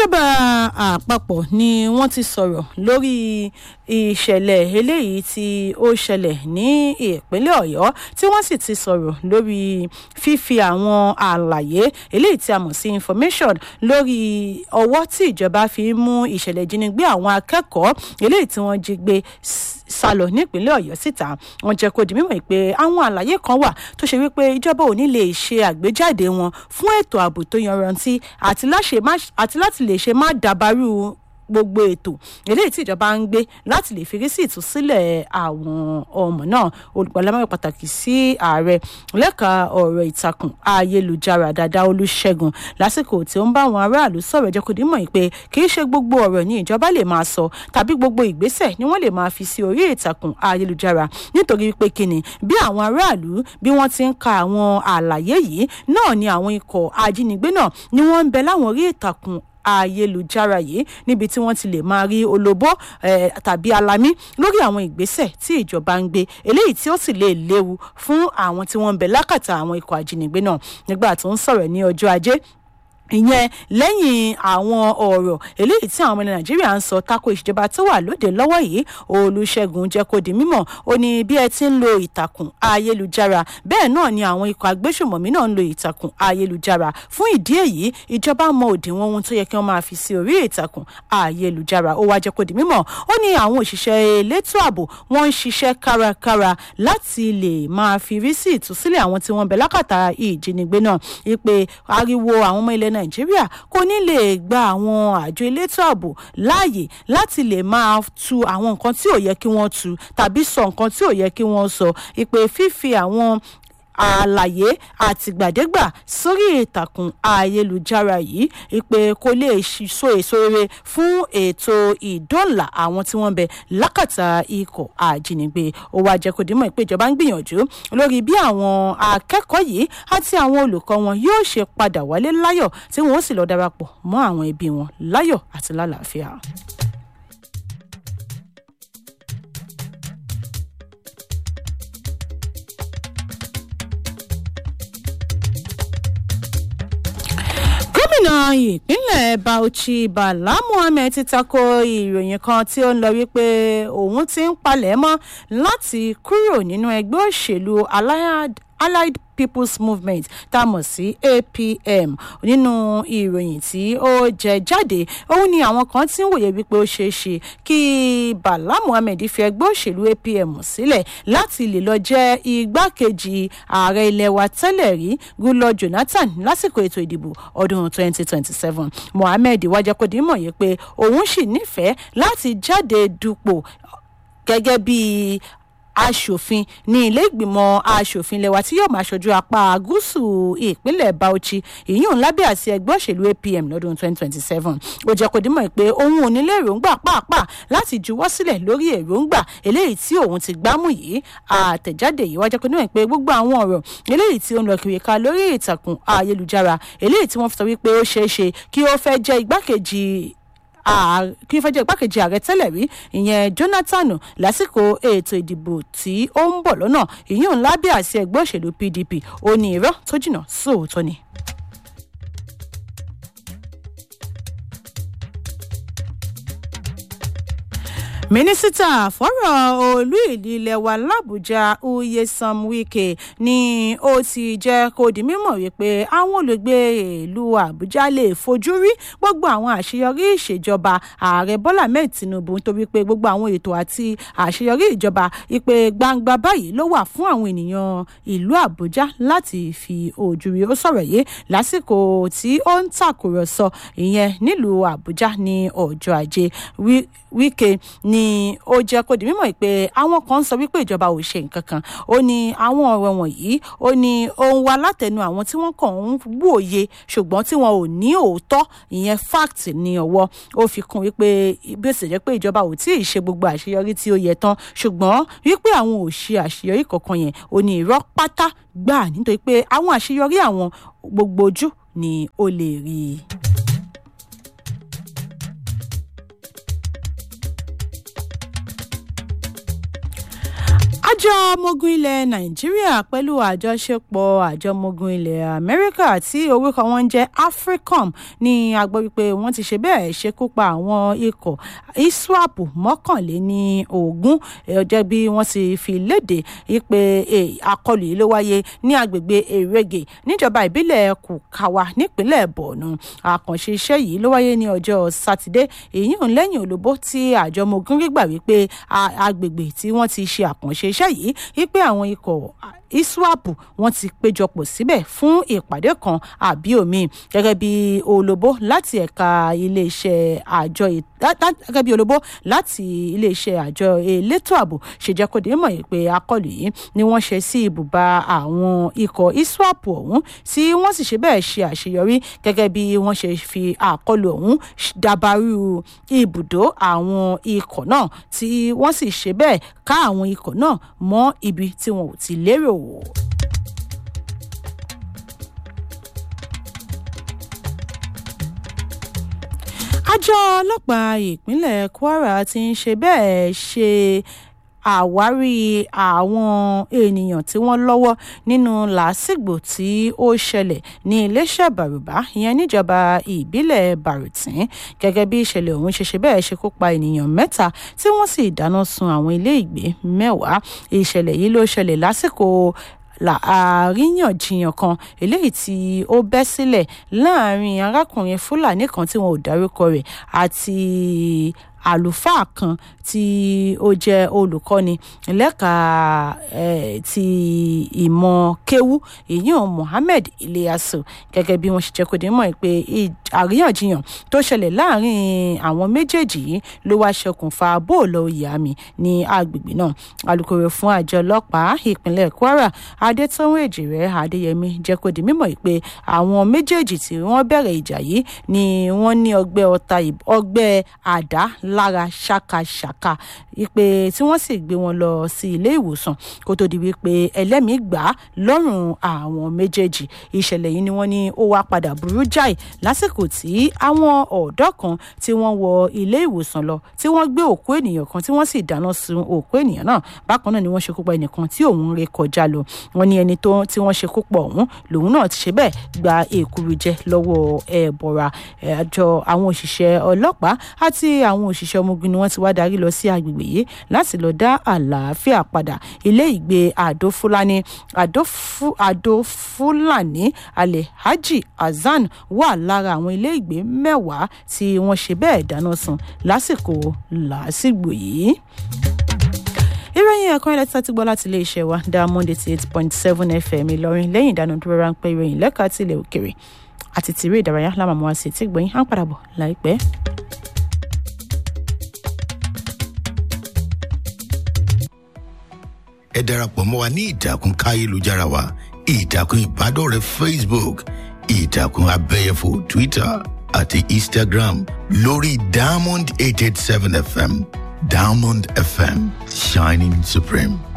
ìjọba àpapọ̀ ni wọ́n ti sọ̀rọ̀ lórí ìṣẹ̀lẹ̀ eléyìí tí ó ṣẹlẹ̀ ní ìpínlẹ̀ ọ̀yọ́ tí wọ́n sì ti sọ̀rọ̀ lórí fífi àwọn àlàyé eléyìí tí a mọ̀ sí information lórí ọwọ́ tí ìjọba fi ń mú ìṣẹ̀lẹ̀ ìjínigbé àwọn akẹ́kọ̀ọ́ eléyìí tí wọ́n jí gbé sálọ nípínlẹ̀ ọ̀yọ́ síta wọ́n jẹ́ kó di mímọ̀ pé àwọn àlàyé kan wà tó ṣe wípé ìjọba ò ní lè ṣe àgbéjáde wọn fún ètò ààbò tó yanrantí àti láti lè ṣe má dàbàrú gbogbo ètò eléyìí tí ìjọba ń gbé láti lè fi rí sí ìtúsílẹ̀ àwọn ọmọ náà olùgbàlámọ̀ pàtàkì sí ààrẹ lẹ́ka ọ̀rọ̀ ìtàkùn ayélujára dáadáa olùṣègùn lásìkò tí ó ń bá àwọn aráàlú sọ̀rọ̀ jẹ́ kó dímọ̀ pé kì í ṣe gbogbo ọ̀rọ̀ ní ìjọba lè máa sọ tàbí gbogbo ìgbésẹ̀ ni wọ́n lè máa fi sí orí ìtàkùn ayélujára nítorí pé kíni bí àwọn aráàlú bí wọ́n ti ń ka àwọn àlàyé yìí náà ni àwọn ikọ̀ ajínigbé náà ni wọ́n ń bẹ láwọn orí ìtàkùn ayélujára yìí níbi tí wọ́n ti lè máa rí olóbó tàbí alamí lórí àwọn ìgbésẹ̀ tí ìjọba ń gbé eléyìí tí ó sì lè léwu fún àwọn tí wọ́n ń bẹ lákàtà àwọn ikọ̀ ajínigbé náà nígbà tó ń sọ̀rọ̀ ní ọjọ́ ajé ìyẹn lẹ́yìn àwọn ọ̀rọ̀ eléyìí tí àwọn ọmọ ilẹ̀ nàìjíríà ń sọ tako ìṣèjọba tó wà lóde lọ́wọ́ yìí olùṣègùn jẹ́ kó di mímọ̀ ó ní bí ẹ ti ń lo ìtàkùn ayélujára bẹ́ẹ̀ náà ni àwọn ikọ̀ agbésùmọ̀mí náà ń lo ìtàkùn ayélujára fún ìdí èyí ìjọba mọ òdiwọ̀n ohun tó yẹ kí wọ́n máa fi sí orí ìtàkùn ayélujára ó wá jẹ́ kó di mímọ̀ ó ní àwọn òṣìṣẹ́ elétò ààbò wọ́n ń ṣiṣẹ́ kárakára láti lè máa fi rí sí ìtúsílẹ̀ àwọn tí wọ́n bẹ lákàtà ìjínigbé náà wípé ariwo àwọn ọmọ ilẹ̀ nàìjíríà kò ní lè gba àwọn àjọ elétò ààbò láàyè láti lè máa tu àwọn nǹkan tí ò yẹ kí wọ́n tu tàbí sọ nǹkan tí ò yẹ kí wọ́n sọ ìpè fífi àwọn àlàyé àtìgbàdégbà sórí ìtàkùn ayélujára yìí ìpè kò lè so èso rere fún ètò ìdóòlà àwọn tí wọ́n bẹ lákàtà ikọ̀ àjínigbé ó wá jẹ́ kó dímọ̀ pé ìjọba ń gbìyànjú lórí bí àwọn akẹ́kọ̀ọ́ yìí àti àwọn olùkọ́ wọn yóò ṣe padà wálé láyọ̀ tí wọ́n ó sì lọ darapọ̀ mọ́ àwọn ẹbí wọn láyọ̀ àti lálàáfíà. gómìnà ìpínlẹ̀ bauchi bala muhammed ti tako ìròyìn kan tí ó ń lọ wípé òun ti ń palẹ̀ mọ́ láti kúrò nínú ẹgbẹ́ òṣèlú allied people's movement tá a mọ̀ sí apm nínú ìròyìn tí ó jẹ jáde òun ni àwọn kan ti ń wòye wípé ó ṣeé ṣe kí bala muhammed fi ẹgbẹ́ òṣèlú apm sílẹ̀ láti lè lọ jẹ́ igbákejì ààrẹ ilẹ̀ wa tẹ́lẹ̀ rí goodluck jonathan lásìkò ètò ìdìbò ọdún 2027 mohammed wájà kò dín mọ̀ yìí pé òun sì nífẹ̀ẹ́ láti jáde dupò gẹ́gẹ́ bíi aṣòfin ní ilé ìgbìmọ̀ aṣòfin lẹ́wà tí yóò máa ṣojú apá gúúsù ìpínlẹ̀ bauchi ìyún lábẹ́ àti ẹgbẹ́ òṣèlú apm lọ́dún 2027 ó jẹ́ kó dímọ̀ pé òun ò nílé èròǹgbà pàápàá láti juwọ́ sílẹ̀ lórí èròǹgbà eléyìí tí òun ti gbámú yìí àtẹ̀jáde yìí wá jẹ́ kó dímọ̀ pé gbogbo àwọn ọ̀rọ̀ eléyìí tí ó ń lọ kiri ká lórí ìtàkùn ayélujára eléyìí tí wọ́n fi sọ wípé ó ṣeé ṣe kí ó fẹ́ jẹ́ igbákejì kí ó fẹ́ jẹ́ igbákejì ààrẹ tẹ́lẹ̀ rí ìyẹn jonathan lásìkò ètò ìdìbò tí ó ń bọ̀ lọ́nà ìyún lábẹ́ àti ẹgbẹ́ òṣèlú pdp ó ní irọ́ tó jìnnà sóòótọ́ ni. mínísítà fọ́rọ̀ olú ìlú ilẹ̀ wa làbújá uyesan wike ni ó ti jẹ́ kó di mímọ̀ wípé àwọn olùgbé ìlú àbújá lè fojú rí gbogbo àwọn àṣeyọrí ìṣèjọba ààrẹ bọ́lá mẹ́ẹ̀ tinubu nítorí pé gbogbo àwọn ètò àti àṣeyọrí ìjọba ìpè gbangba báyìí ló wà fún àwọn ènìyàn ìlú àbújá láti fi ojú rí ó sọ̀rọ̀ yìí lásìkò tí ó ń tàkùrọ̀sọ ìyẹn nílùú àbújá ní ọjọ́ ajé wike ni ó jẹ́ kó di mímọ̀ pé àwọn kan ń sọ wípé ìjọba ò ṣe nǹkan kan ó ní àwọn ọ̀rọ̀ wọ̀nyí ó ní ohun wa látẹnu àwọn tí wọ́n kàn ń wòye ṣùgbọ́n tí wọn ò ní òótọ́ ìyẹn fact ní ọwọ́ ó fi kún wípé bí ó sì jẹ́ pé ìjọba ò tí ì ṣe gbogbo àṣeyọrí tí ó yẹ tán ṣùgbọ́n wípé àwọn ò ṣe àṣeyọrí kankan yẹn ó ní irọ́ pátá gbà nítorí pé àwọn àṣeyọrí àwọn gbogbo ojú ni ó lè rí i. àjọ ọmọogun ilẹ̀ nàìjíríà pẹ̀lú àjọṣepọ̀ àjọ ọmọogun ilẹ̀ amẹ́ríkà tí orúkọ wọn ń jẹ́ africom ní a gbọ́ wípé wọ́n ti ṣe bẹ́ẹ̀ ṣekú pa àwọn ikọ̀ iswap mọ́kànléní ogún ọjọ́ bí wọ́n ti fi léde wípé àkọlù yìí ló wáyé ní agbègbè èrègè níjọba ìbílẹ̀ kùkàwá nípínlẹ̀ borno àkànṣe iṣẹ́ yìí ló wáyé ní ọjọ́ sátidé èyí ń lẹ́yìn olóbó tí àjọ ọmọogun gbígbà wípé agbègbè tí wọ́n ti ṣe àkànṣe iṣẹ́ yìí wípé àwọn ikọ̀ iswap wọn ti péjọpọ̀ síbẹ̀ fún ìpàdé kan àbí omi gẹ́gẹ́ bí olóbó láti ẹ̀ka iléeṣẹ́ àjọ gẹ́gẹ́ bí olóbó láti iléeṣẹ́ àjọ elétò ààbò ṣe jẹ́ kó dé mọ̀ pé akọlù yìí ni wọ́n ṣe sí ibùba àwọn ikọ̀ iswap ọ̀hún tí wọ́n sì ṣe bẹ́ẹ̀ ṣe àṣeyọrí gẹ́gẹ́ bí wọ́n ṣe fi àkọlù ọ̀hún dabarú ibùdó àwọn ikọ̀ náà tí wọ́n sì ṣe bẹ́ẹ̀ ká àwọn ikọ̀ náà mọ́ ibi tí wọn ò ti lérò wò. àjọ ọlọ́pàá ìpínlẹ̀ kwara ti ń ṣe bẹ́ẹ̀ ṣe àwárí àwọn ènìyàn tí wọ́n lọ́wọ́ nínú làásìgbò tí ó ṣẹlẹ̀ ní iléeṣẹ́ bàrùbá ìyẹn níjọba ìbílẹ̀ bàrùtín gẹ́gẹ́ bí ìṣẹ̀lẹ̀ ọ̀hún ṣe ṣe bẹ́ẹ̀ ṣekú pa ènìyàn mẹ́ta tí wọ́n sì dáná sun àwọn ilé ìgbé mẹ́wàá ìṣẹ̀lẹ̀ yìí ló ṣẹlẹ̀ lásìkò àríyànjiyàn kan eléyìí tí ó bẹ́ sílẹ̀ láàrin arákùnrin fúlàní kan tí wọn ò dárúkọ rẹ̀ àti àlùfáà kan tí ó jẹ́ olùkọ́ni lẹ́ka ti ìmọ̀ kéwú ìyún mohammed iliyasu gẹ́gẹ́ bí wọ́n ṣe jẹ́ kó dé mọ̀ pé àríyànjiyàn tó ṣẹlẹ̀ láàrin àwọn méjèèjì yìí ló wá ṣokùnfà bóòlù ìyàmì ní agbègbè náà alūkkóró fún àjọ ọlọ́pàá ìpínlẹ̀ kwara adétọ́wọ́ èjìrẹ́ adéyẹmí jẹ́ kó di mímọ̀ pé àwọn méjèèjì tí wọ́n bẹ̀rẹ̀ ìjà yìí ni wọ́n ní ọgbẹ́ ọta ọgbẹ́ àdá lára ṣàkàṣàkà wípé tí wọ́n sì gbé wọn lọ sí ilé ìwòsàn kó tó di wípé ẹlẹ́mìí gbà á lọ́rùn àwọn méjèèjì ìṣẹ̀lẹ̀ yìí ni wọ́n ní ó wá padà burú jáì lásìkò tí àwọn ọ̀dọ́ kan tí wọ́n wọ ilé ìwòsàn lọ tí wọ́n gbé òkú ènìyàn kan tí wọ́n sì dáná sun òkú ènìyàn náà bákan náà ni wọ́n ṣekú pa ẹnìkan tí òun ré kọjá lọ wọ́n ní ẹni tó tí wọ́n ṣekú pa ọ̀hún lòun náà ti ṣe bẹ́ẹ̀ gba èkuru jẹ lọ́wọ́ ẹ̀bọ̀ra àjọ àwọn òṣìṣẹ́ ọlọ́pàá àti àwọn òṣìṣẹ́ ọmọ ogun ni wọ́n ti wá darí lọ sí agbègbè yìí láti lọ dá àlàáfíà padà ilé ìgbé àdó fúlàní àdó fúlàní alhaji hasan wà lára àwọn ilé ìgbé mẹ́wàá tí wọ́n ṣe bẹ́ẹ̀ dáná sun lásìkò làásìgbò yìí ìròyìn ẹ̀kan ilẹ̀ tí a ti gbọ́ láti iléeṣẹ́ wa diamond eighty eight point seven fm ìlọrin lẹ́yìn ìdánudúró ráńpẹ́ ìròyìn lẹ́ka tilẹ̀ òkèrè àti tìrí ìdárayá lámàmú àti ètí gbọ̀yìn á ń padà bọ̀ láìpẹ́. ẹ darapọ̀ mọ́ wa ní ìtàkùn káyélujára wa ìtàkùn ìbádọ́rẹ̀ẹ́ facebook ìtàkùn abẹ́yẹfò twitter àti instagram lórí diamond eight eight seven fm diamond fm shining supreme.